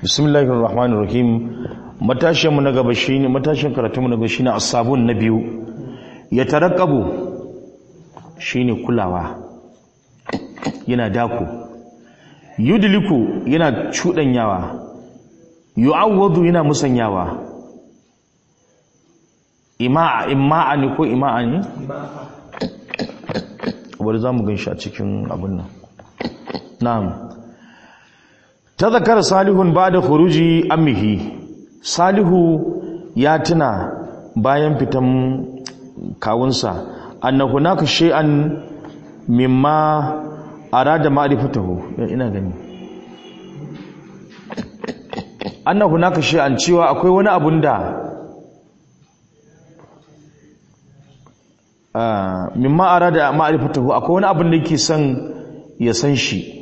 bismillahir rahmanir rahim matashin mu na gaba shine matashin karatu mu na gaba shine as-sabun na biyu ya tarakkabu shine kulawa yana dako yudliku yana cudanyawa yu'awwadu yana musanyawa ima'a ima'a ne ko ima'a ne bari za mu gan shi a cikin abin nan na'am ta zakar salihun ba da khuruji amihi salihu ya tuna bayan fitan kawunsa annahu naka shay'an mimma arada ma'rifatahu ina gani annahu naka shay'an cewa akwai wani abun da mimma arada ma'rifatahu akwai wani abun da yake son ya san shi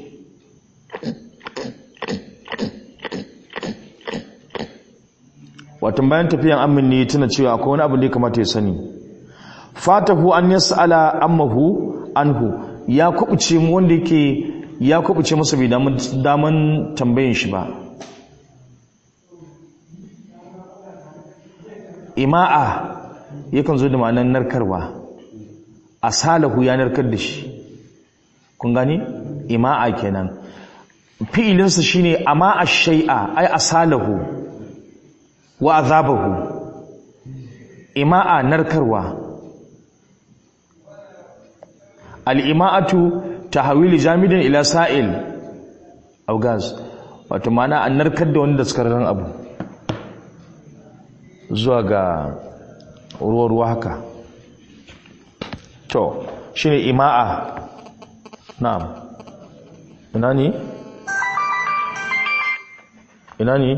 watan bayan tafiyan amin ne tana cewa akwai wani abu da ya kamata ya sani fatahu an yas'ala ammahu anhu ya kubuce mu wanda yake ya kubuce masa bai daman daman tambayin shi ba ima'a yakan zo da ma'anar narkarwa asalahu ya narkar da shi kun gani ima'a kenan fi'ilinsa shine ama ash-shay'a ay asalahu wa azabahu ima'a narkarwa al'ima'atu tahawili jamidin ila sa'il au gas wato mana an narkar da wanda suka ran abu zuwa ga ruwa-ruwa haka to shine ima'a na'am ina ne ina ne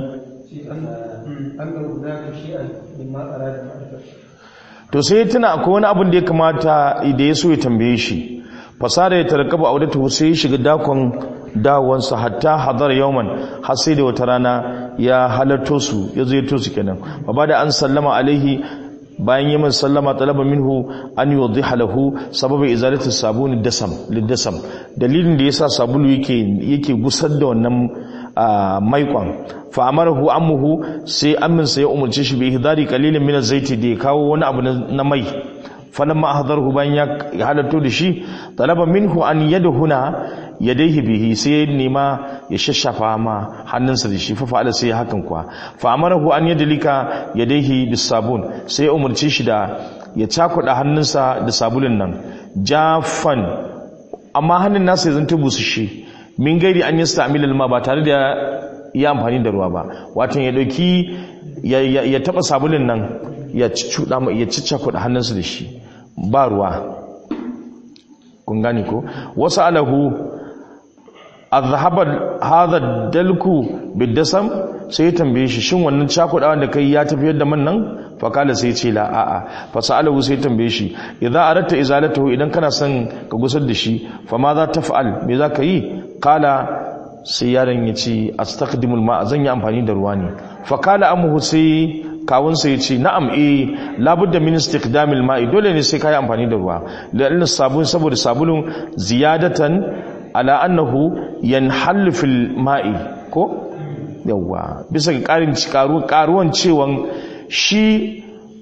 to sai tuna akwai wani abin da ya kamata da ya so ya tambaye shi fasara ya tarkaba audatu sai ya shiga dakon dawansa hatta hadar yawman har sai da wata rana ya halarto su ya zo ya to su kenan ba da an sallama alaihi bayan yi min sallama talaba minhu an yudhiha lahu sababa izalati sabuni dasam lidasam dalilin da yasa sabulu yake yake gusar da wannan maikon fa amarahu ammuhu sai amminsa ya umarci shi bi ihdari qalilin min az-zaiti da ya kawo wani abu na mai falamma ahdarhu bayan ya halatto da shi talaba minhu an yadhuna yadayhi bihi sai nema ya shashafa ma hannunsa da shi fa fa'ala sai hakan kuwa fa amarahu an yadlika yadayhi bis sabun sai ya umarci shi da ya cakuda hannunsa da sabulun nan jafan amma hannun nasa ya zanta busu shi min gairi an yi sa'amilal ma ba tare da ya amfani da ruwa ba wato ya dauki ya taba sabulin nan ya cuda ya ciccakuda hannunsa da shi ba ruwa kun gane ko wasu alahu azhabar hadha dalku bidasam sai ya tambaye shi shin wannan cakudawan da kai ya tafiyar da man nan fa kala sai ce la a'a fa sa'alahu sai tambaye shi idza aratta izalatahu idan kana son ka gusar da shi fa ma za taf'al me za ka yi kala sai yaron ya ce astaqdimul ma zan yi amfani da ruwa ne fa kala amuhu sai kawun sai ya ce na'am eh labudda min istiqdamil ma'i dole ne sai kai amfani da ruwa la'anna sabun saboda sabulun ziyadatan ala annahu yanhallu fil ma'i ko yawa bisa ga karin karuwan cewan shi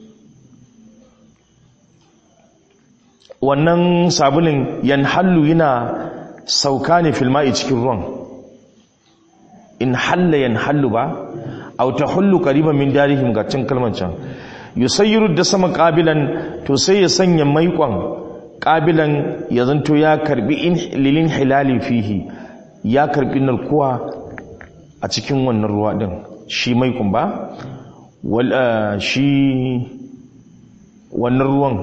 wannan sabulin yanhallu yana sauka ne filma'i cikin ruwan in halla yanhallu ba aw tahullu qariban min darihim ga cin kalman can yusayyiru da sama qabilan to sai ya sanya maiƙon qabilan ya zanto ya karbi in lilin hilali fihi ya karbi narkuwa a cikin wannan ruwa din shi maiƙon ba wal shi wannan ruwan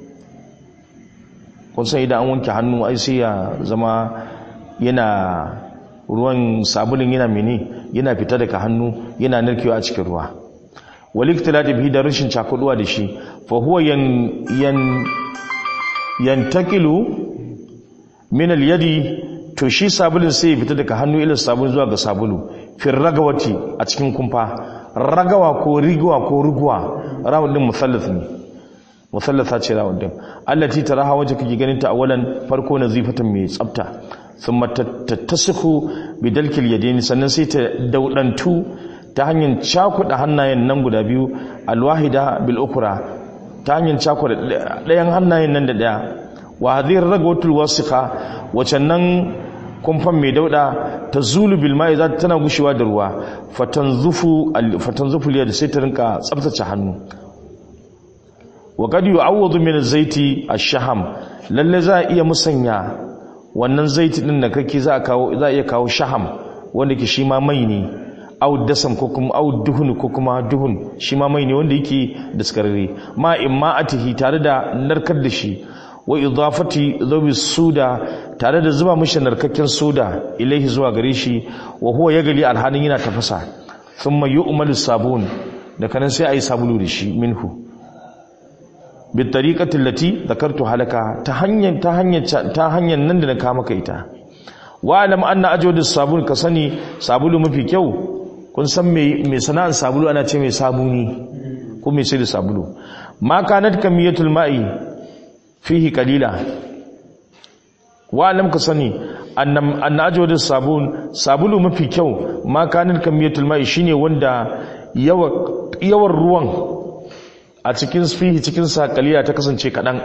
kun san idan an wanke hannu ai sai ya zama yana ruwan sabulin yana mene yana fita daga hannu yana narkewa a cikin ruwa waliktilati bihi da rashin cakuduwa da shi fa huwa yan yan yantakilu min al-yadi to shi sabulin sai ya fita daga hannu ila sabulin zuwa ga sabulu fil ragawati a cikin kumfa ragawa ko rigwa ko rugwa rawun din musallath ne musallasa ce rawun din allati taraha waje kake ganin ta awalan farko nazifatan mai tsafta thumma tattasiku bidalkil yadaini sannan sai ta daudantu ta hanyar cakuɗa hannayen nan guda biyu alwahida bil ukra ta hanyar cakuɗa ɗayan hannayen nan da ɗaya wa hadhihi ragwatul wasiqa wacan nan kumfan mai dauda ta zulu bil mai za tana gushewa da ruwa fatanzufu fatanzufu liyad sai ta rinka tsaftace hannu wa qad yu'awwadu min az-zaiti ash-shaham lalle za a iya musanya wannan zaiti din da kake za a kawo za a iya kawo shaham wanda ke shi ma mai ne au dasam ko kuma au duhun ko kuma duhun shi ma mai ne wanda yake daskararre ma imma atihi tare da narkar da shi wa idafati dhabi suda tare da zuba mishi narkakken soda ilaihi zuwa gare shi wa huwa yagali alhanin yana tafasa thumma yu'malu sabun da kanan sai ayi sabulu da shi minhu bi tariqati allati dhakartu halaka ta hanyar ta hanyar ta hanyar nan da na kama ka ita wa alam anna ajwadus sabun ka sani sabulu mafi kyau kun san me me sana'an sabulu ana ce mai sabuni ko mai sai da sabulu ma kanat kamiyatul ma'i fihi kalila wa alam ka sani annam ajwadu sabun sabulu mafi kyau ma kanin kamiyatul mai shine wanda yawan ruwan a cikin fihi cikin sa kalila ta kasance kadan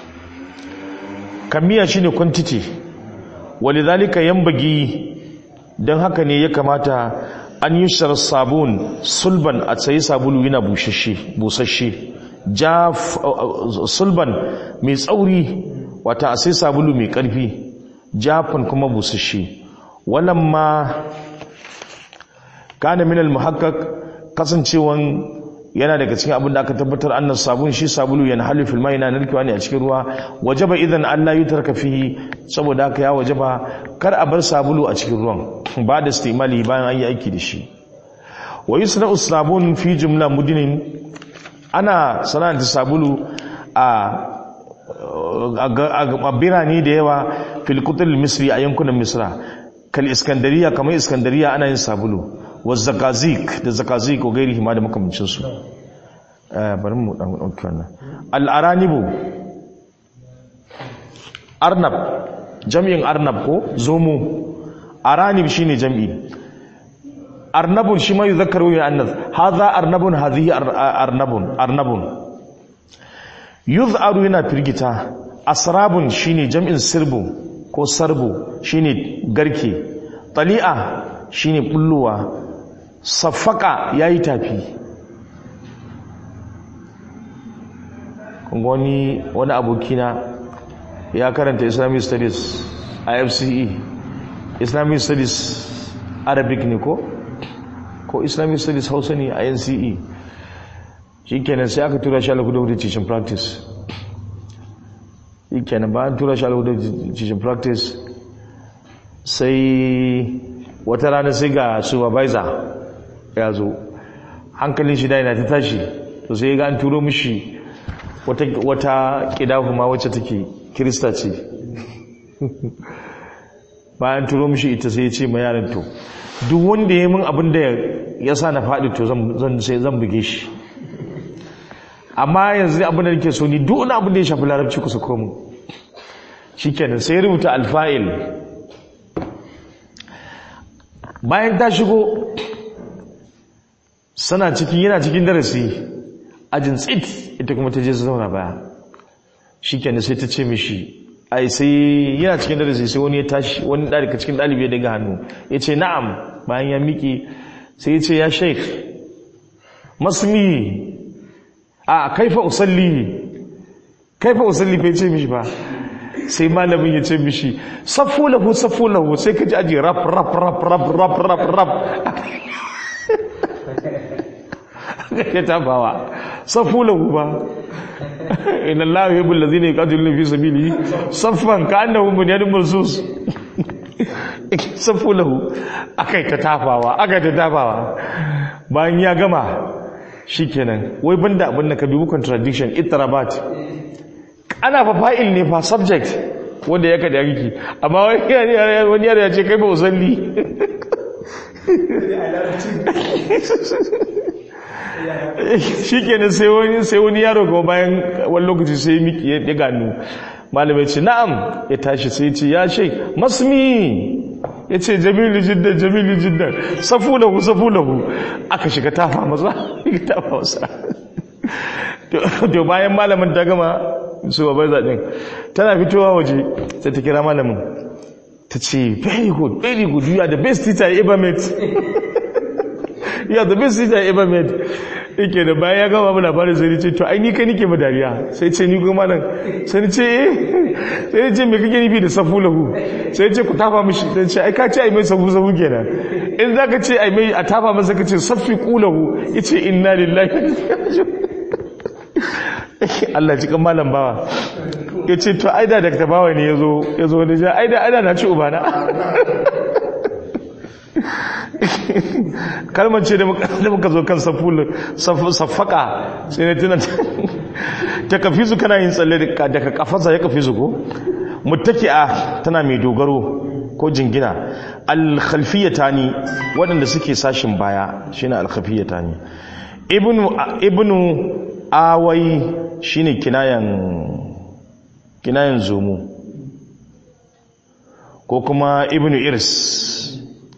kamiya shine quantity walidhalika yanbagi dan haka ne ya kamata an yi sabun sulban a tsaye sabulu yana bushashe busasshe jaf sulban mai tsauri wata a sai sabulu mai ƙarfi jafan kuma busasshe wannan ma kana minal muhakkak kasancewan yana daga cikin abin da aka tabbatar annas sabun shi sabulu yana halu fil mai yana narkewa ne a cikin ruwa wajaba idan Allah ya tarka fihi saboda haka ya wajaba kar a bar sabulu a cikin ruwan ba da istimali bayan an yi aiki da shi wa yusna sabun fi jumla mudinin ana sana'anta sabulu a birane da yawa filkutul misri a yankunan misra kal iskandariya kamar iskandariya ana yin sabulu wa zakazik da zakazik ko gairi hima da makamancinsu bari mu dan ɗauki wannan al'aranibu arnab jam'in arnab ko zomo aranib shine jam'i arnabun shi ma yuzakkaru ya annas hadha arnabun hadhihi arnabun arnabun yuz'aru yana firgita asrabun shine jam'in sirbu ko sarbu shine garke tali'a shine bulluwa safaka yayi tafi wani wani abokina ya karanta islamic studies a fce islamic studies arabic ne ko ko islamic studies hausa ne a nce shi kenan sai aka tura shi alakudu teaching practice shi kenan bayan tura shi alakudu teaching practice sai wata rana sai ga supervisor ya zo hankalin shi yana ta tashi to sai ga an turo mishi wata wata kidahuma wacce take kirista ce bayan turo mishi ita sai ya ce ma yaran to duk wanda ya min abin da ya sa na faɗi to zan sai zan buge shi amma yanzu abin da nake so ni duk wani abin da ya shafi larabci ku sako mu shikenan sai rubuta alfa'il bayan ta shigo sana cikin yana cikin darasi ajin tsit ita kuma ta je su zauna baya shikenan sai ta ce mishi ai sai yana cikin darasi sai wani ya tashi wani daga cikin ɗalibi ya daga hannu ya ce na'am bayan ya miƙe sai ya ce ya sheikh masmi a kaifa usalli kaifa usalli fa ce mishi ba sai malamin ya ce mishi saffu lahu saffu lahu sai ka ji aji rap rap rap rap rap rap rap ya tabawa saffu lahu ba inna allaha yuhibbul ladhina yuqatiluna fi sabilihi saffan ka'annahum bunyanun marsus saffu lahu akai ta tafawa akai ta tafawa bayan ya gama shikenan wai banda abin da ka dubi contradiction ittarabat ana fa fa'il ne fa subject wanda ya kada yaki amma wani yare ya ce kai ba usalli shikenan sai wani sai wani yaro kuma bayan wani lokaci sai miki ya gano malamai ce na'am ya tashi sai ce ya shek masmi ya ce jamilu jiddan jamilu jiddan safu lahu safu lahu aka shiga tafa masa tafa masa to bayan malamin ta gama su babai zaɗin tana fitowa waje sai ta kira malamin ta ce very good very good you are the best teacher I ever met you are the best teacher I ever met yake da bayan ya gama mana labarin sai ce to ai ni kai nike madariya sai ce ni kuma nan sai ni ce eh sai ni ce me kake nufi da safu lahu sai ce ku tafa mishi sai ce ai ka ce ai mai safu safu kenan in zaka ce ai mai a tafa masa ka ce safi qulahu yace inna lillahi Allah cikin malam bawa ya ce to aida da ta bawa ne ya zo wani ja aida aida na ci ubana kalmar ce da muka zo kan saffaka sai na tunan ta kafi su kana yin tsalle daga kafasa ya kafi su ko mutaki'a tana mai dogaro ko jingina alkhalfiyata ni waɗanda suke sashin baya shine alkhalfiyata ni ibnu awai shine kinayan kinayan zomo ko kuma ibnu irs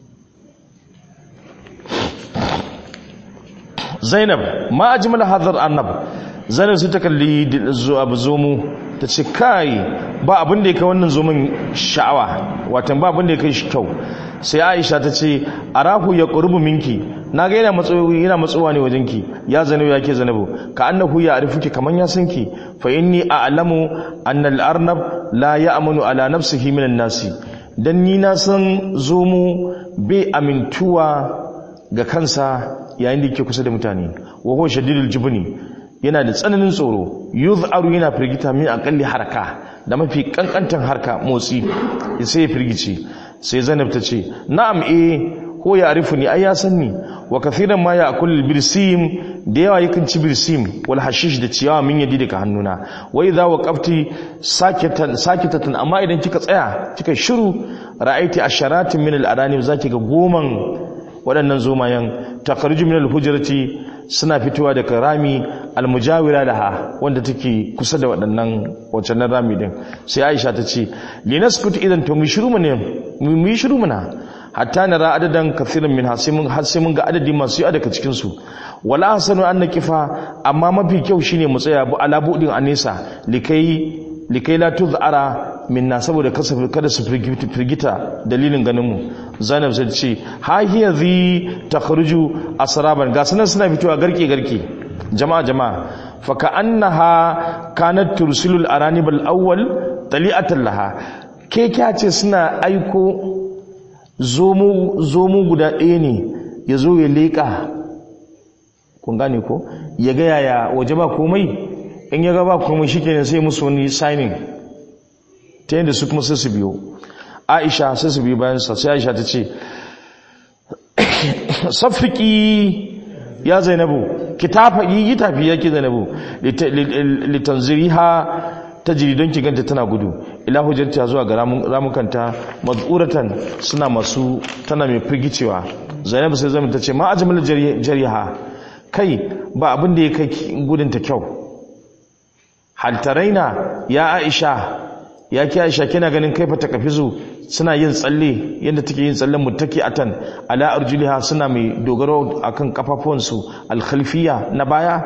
zainab ma ajmal hadar annab zainab sai ta kalli abu zomo ta ce kai ba abin da ya kai wannan zomin sha'awa watan ba abin da ya kai shi kyau sai aisha ta ce arahu ya qurbu minki na ga yana matsowa yana matsowa ne wajenki ya zanabu ya ke zanabu ka annahu ya arifuki kaman ya san ki fa inni a'lamu anna al-arnab la ya'manu ala nafsihi minan nasi dan ni na san zomo bai amintuwa ga kansa yayin da yake kusa da mutane wa huwa shadidul jubni yana da tsananin tsoro yuz'aru yana firgita min aqalli haraka da mafi kankantan harka motsi sai ya firgice sai Zainab ta ce na'am eh ko ya arifu ni ai ya san ni wa kathiran ma ya akul birsim da yawa yakan ci birsim wal hashish da ciyawa min yadi daga hannuna wa idza waqafti sakatan sakitatan amma idan kika tsaya kika shiru ra'aiti asharatin min al adani zaki ga goman waɗannan zomayen takarju min al hujrati suna fitowa daga rami almujawira laha wanda take kusa da waɗannan wacannan rami din sai Aisha ta ce linaskut idan to mu shiru mu ne mu yi shiru muna hatta nara adadan kathirin min hasimun har sai mun ga adadi masu yawa daga cikin su wala hasanu an naqifa amma mafi kyau shine mu tsaya bu ala budin anisa likai likai la tuzara minna saboda kada su firgita dalilin ganin mu Zainab sai ce ha hiya zi takhruju asraban ga sanan suna fitowa garke garke jama'a jama'a fa ka'annaha kanat tursilul aranib al-awwal tali'atan laha ke ce suna aiko zomo guda ɗaya ne ya zo ya leƙa kun gane ko ya ga yaya waje ba komai in ya ga ba komai shi kenan sai musu wani signing ta yadda su kuma sai su biyo aisha sai su biyo bayansa sai aisha ta ce safiki ya zainabu ki tafi yi tafi ya ki zainabu litanziri ha ta jiri don ki ganta tana gudu ila hujjarta zuwa ga ramukanta mazuratan suna masu tana mai firgicewa zainabu sai zama ta ce ma ajmal jariha kai ba abin da ya kai gudunta kyau haltaraina ya aisha ya ki aisha kina ganin kaifa ta kafizu suna yin tsalle yadda take yin tsallen mutaki atan ala arjuliha suna mai dogaro akan kafafuwansu alkhalfiya na baya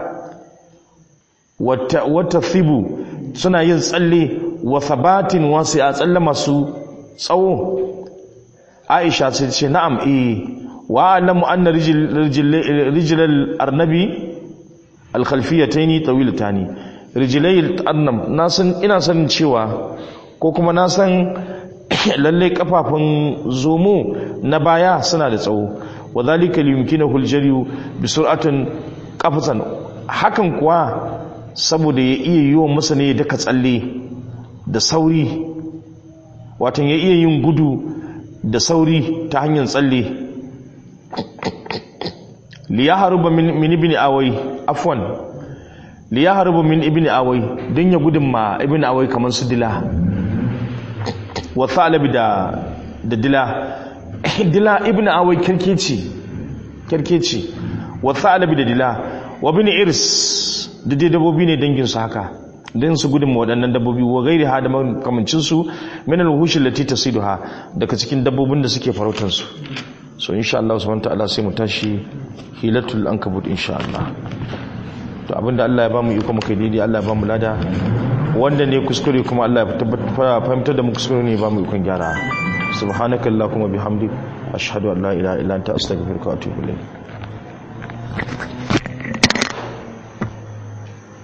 wata wata thibu suna yin tsalle wa thabatin wasu a tsalle masu tsawo aisha sai ce na'am eh wa alamu anna rijlal arnabi alkhalfiyataini tawilatani rijlai arnab na san ina sanin cewa ko kuma na san lalle kafafun zomo na baya suna da tsawo wa zalika liyumkinahu aljariyu bi sur'atin qafsan hakan kuwa saboda ya iya yi wa masa ne daga tsalle da sauri watan ya iya yin gudu da sauri ta hanyar tsalle liya haruba min ibn awai afwan liya haruba min ibn awai don ya gudun ma ibn awai kamar su dila wa thalabi da da dila dila ibn awai kirkeci kirkeci wa thalabi da dila wa bin irs da dai dabobi ne danginsu haka din su gudun waɗannan dabbobi wa gairi ha da makamancin su min al-wuhush allati tasiduha daga cikin dabbobin da suke farautar su so insha Allah subhanahu ta'ala sai mu tashi hilatul ankabut insha Allah to abinda Allah ya bamu iko muka daidai Allah ya bamu lada wanda ne kuskure kuma Allah ya tabbatar fahimtar da mu kuskure ne bamu ikon gyara subhanakallahumma bihamdik ashhadu an la ilaha illa anta astaghfiruka wa atubu ilayk